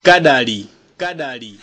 kadali kadali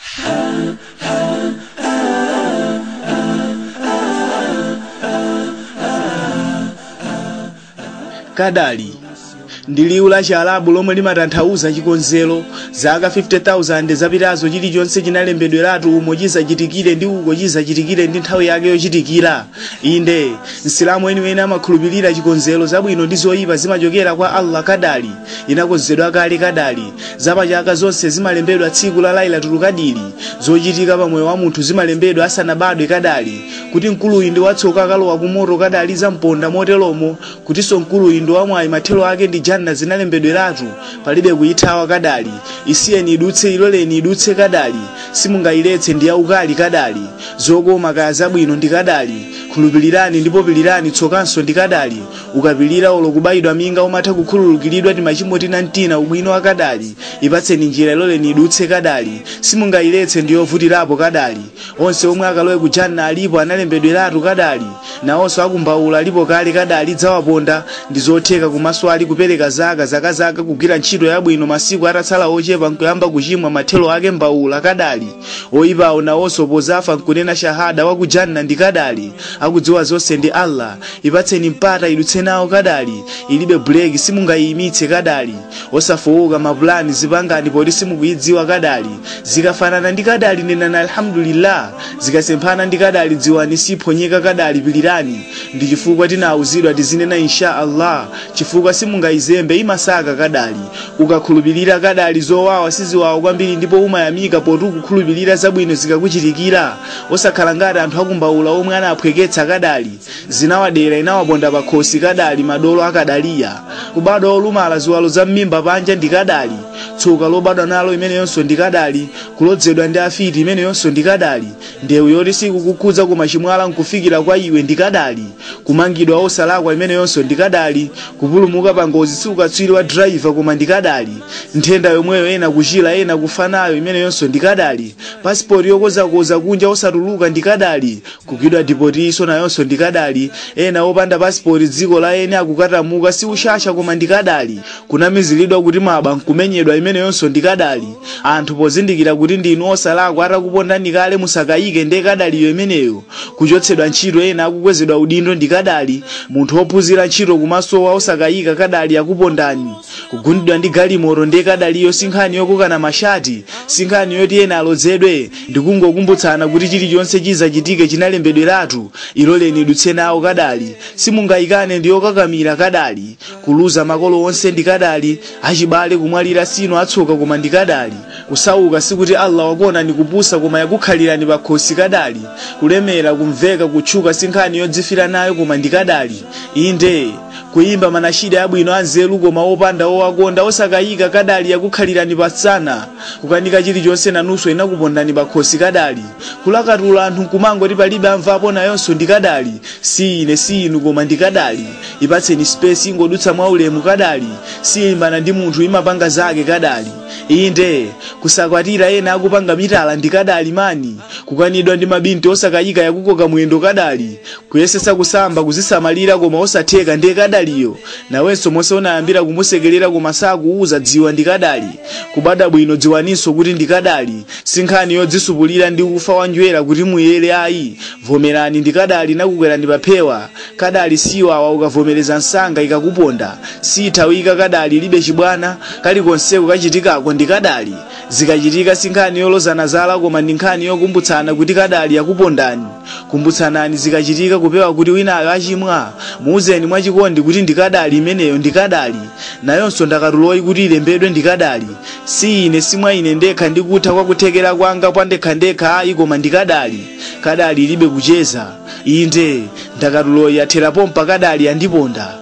kadali ndi liwu la chialabu lomwe limatanthauza chikonzero zaka 50,000 zapitazo chilichonse chinalembedweratu umo chizachitikire ndi uko chizachitikire ndi nthawi yake yochitikira inde msilamu eniweni amakhulupirira chikonzero zabwino ndi zoyipa zimachokera kwa allah kadali inakonzedwa kale kadali zapachaka zonse zimalembedwa tsiku la lailatul kadiri zochitika pamoyo wa munthu zimalembedwa asanabadwe kadali kuti mkuluyi ndi watsoka akalowa kumoto kadali zamponda moteromo kutinso mkuluyi ndi wamwayi mathelo ake ndi janna zinalembedweratu palibe kuyithawa kadali isiyeni idutse iloleni idutse kadali simungayiletse ndi yaukali kadali zokoma kaya zabwino ndi kadali khulupirirani ndipo pilirani tsokanso ndi kadali ukapilira olo kubayidwa minga umatha kukhululukiridwa ti machimo tina mtina ubwino wa kadali ipatseni njira iloleni idutse kadali simungayiletse ndi yovutirapo kadali onse omwe akalowe kujanna alipo analembedweratu kadali nawonso akumbaula alipo kale kadali dzawaponda ndi zotheka kumaso ali kupereka zaka zakazaka kugwira ntchito yabwino masiku atatsala ochepa nkuyamba kuchimwa mathelo ake mbaula kadali oyipawo nawonso pozafa nkunena shahada wakujanna ndi kadali akudziwa zonse ndi allah ipatseni mpata idutse nawo kadali ilibe buleki simungayimitse kadali osafowoka mapulani zipangani poti simukuyidziwa kadali zikafanana ndi kadali nenani alhamdulillah zikasemphana ndi kadali dziwani siphonyeka kadali pilirani ndi chifukwa tinawuzidwa tizinena insha allah chifukwa simungayizembe imasaka kadali ukakhulupirira kadali zowawa siziwawa kwambiri ndipo umayamika poti ukukhulupirira zabwino zikakuchitikira osakhala ngati anthu akumbaula omwe anaphweketsa kadali zinawadera inawaponda pakhosi kadali madolo akadaliya kubadwa olumala ziwalo za m'mimba panja ndi kadali tsoka lobadwa nalo imeneyonso ndi kadali kulodzedwa ndi afiti imeneyonso ndi kadali ndewu yoti sikukukhudza koma chimwala nkufikira kwa iwe ndi kadali kumangidwa osalakwa imeneyonso ndi kadali kupulumuka pa ngozi sikukatswiri wa driver koma ndi kadali nthenda yomweyo ena kuchira ena kufa nayo imeneyonso ndi kadali pasipoti yokozakoza kunja osatuluka ndi kadali kugwidwa dipotiso nayonso ndi kadali ena opanda pasipoti dziko la ene akukatamuka si ushasha koma ndi kadali kunamiziridwa kuti maba nkumenyedwa imeneyonso ndi kadali anthu pozindikira kuti ndinu osalakwa atakupondani kale musakayike ndi kadaliyo imeneyo kuchotsedwa ntchito ena akukwezedwa udindo ndi kadali munthu wophunzira ntchito kumasowa osakayika kadali akupondani kugundidwa ndi galimoto ndi kadaliyo sinkhani yokokana mashati sinkhani yoti ena alodzedwe ndikungokumbutsana kuti chilichonse chizachitike chinalembedweratu iloleni idutse nawo kadali simungayikane ndi yokakamira kadali kuluza makolo onse ndi kadali achibale kumwalira sino atsoka koma ndi kadali kusauka sikuti allah wakuonani kupusa koma yakukhalirani pakhosi kadali kulemera kumveka kutchuka sinkhani yodzifira nayo koma ndi kadali inde kuyimba manashida abwino anzeru koma opanda owakonda osakayika kadali yakukhalirani pasana kukanika chilichonse nanunso inakupondani pakhosi kadali kulakatula anthu nkumangoti palibe amvapo nayonso ndi kadali si ine si inu koma ndi kadali ipatseni space ingodutsa mwaulemu kadali siyimbana ndi munthu imapanga zake kadali inde kusakwatira ena akupanga mitala ndi kadali mani kukanidwa ndi mabinti osakayika yakukoka mwendo kadali kuyesesa kusamba kuzisamalira koma osatheka ndiye kadaliyo nawenso monse unayambira kumusekerera koma sakuuza dziwa ndi kadali kubada bwino dziwaninso kuti ndi kadali sinkhani yodzisupulira ndi ufa wanjwera kuti muyere ayi vomerani ndi kadali nakukwerani paphewa kadali siwawa ukavomereza nsanga ikakuponda sithawika kadali libe chibwana kalikonseko kachitikako ndi kadali zikachitika sinkhani yolozana zala koma ndi nkhani yokumbutsana kuti kadali yakupondani kumbutsanani zikachitika kupewa kuti winayo achimwa muuzeni mwachikondi kuti ndi kadali imeneyo ndi kadali nayonso ndakatuloyi kuti ilembedwe ndi kadali si ine simwa ine ndekha ndikutha kwa kuthekera kwanga pandekhandekha ayi koma ndi kadali kadali ilibe kucheza inde ndakatuloyi yatherapo mpakadali yandiponda